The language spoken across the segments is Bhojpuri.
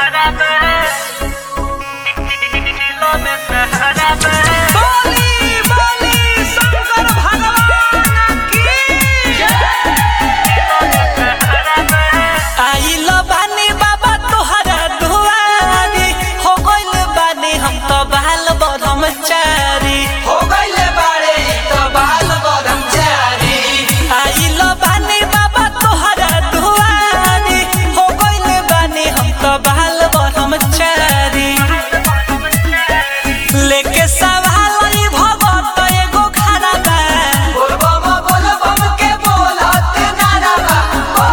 सहारा में दिलों में सहारा में बोली बोली शंकर भगवान की आइल बानी बाबा तोहरा दुआरी हो गइल बानी हम तो बाल ब्रह्मचारी हो गइले बारे इ त बाल ब्रह्मचारी आइल बानी बाबा तोहरा दुआरी हो गइल बानी हम तो बाल ब्रह्मचारी लेके सवाल ई भगत एगो खड़ा बा बोल बम बोल बम के बोलत नारा बा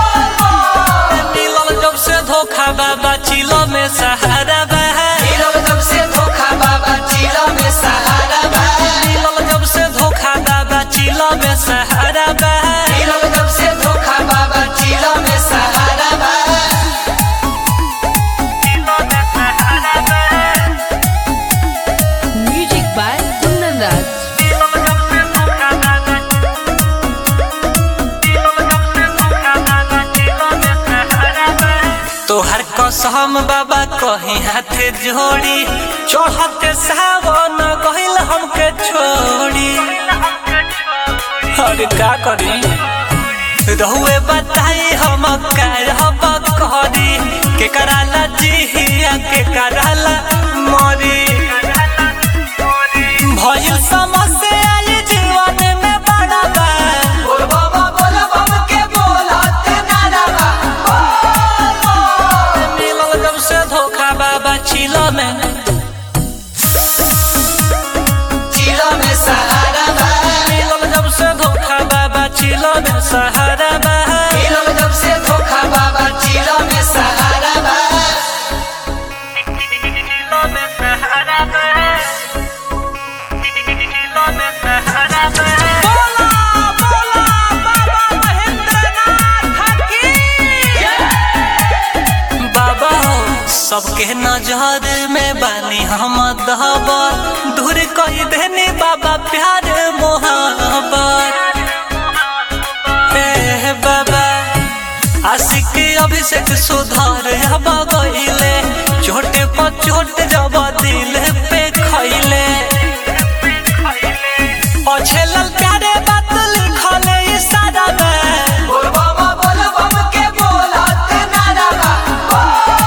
मिलल जब से धोखा बाबा चिलो में सहारा बा नीरव जब से धोखा बाबा चिला में सहारा बा मिलल जब से धोखा बाबा चिलो में सहारा बा नीरव जब से धोखा बाबा चिला में सहारा बा Music by Kundan Raj. तोहर कसम बाबा कहीं हाथे जोड़ी चढ़ते सावन गहिल हमके छोड़ी अरे का करी रहुए बताई हम कहब करी के कराला जिहिया के कराला मरी भइल समस्या ये जीवन में बड़ा बा बोल बम बोल बम के बोलत नारा बा मिलल जब से धोखा बाबा चिलो में चिला में सहारा बा मिलल जब से धोखा बाबा चिलो में सहारा बा नीरव जब से धोखा बाबा चिला में सहारा बा बोला बोला बाबा महेंद्रनाथ की बाबा हो सबके नजर में बानी हम दहबर दूर कही देनी बाबा प्यार मोहब्बत हे बाबा आशिक अभिषेक सुधार अब गइले चोटे पर चोट जब दिल पे खइले पछेलल प्यारे बात लिखले इशारा में बोल बम बोल बम के बोलत नारा बा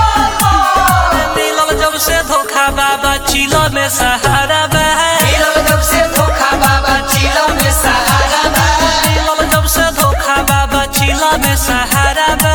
मिलल जब से धोखा बाबा चिलो में सहारा बा नीरव जब से धोखा बाबा चिला में सहारा बा मिलल जब से धोखा बाबा चिलो में सहारा बा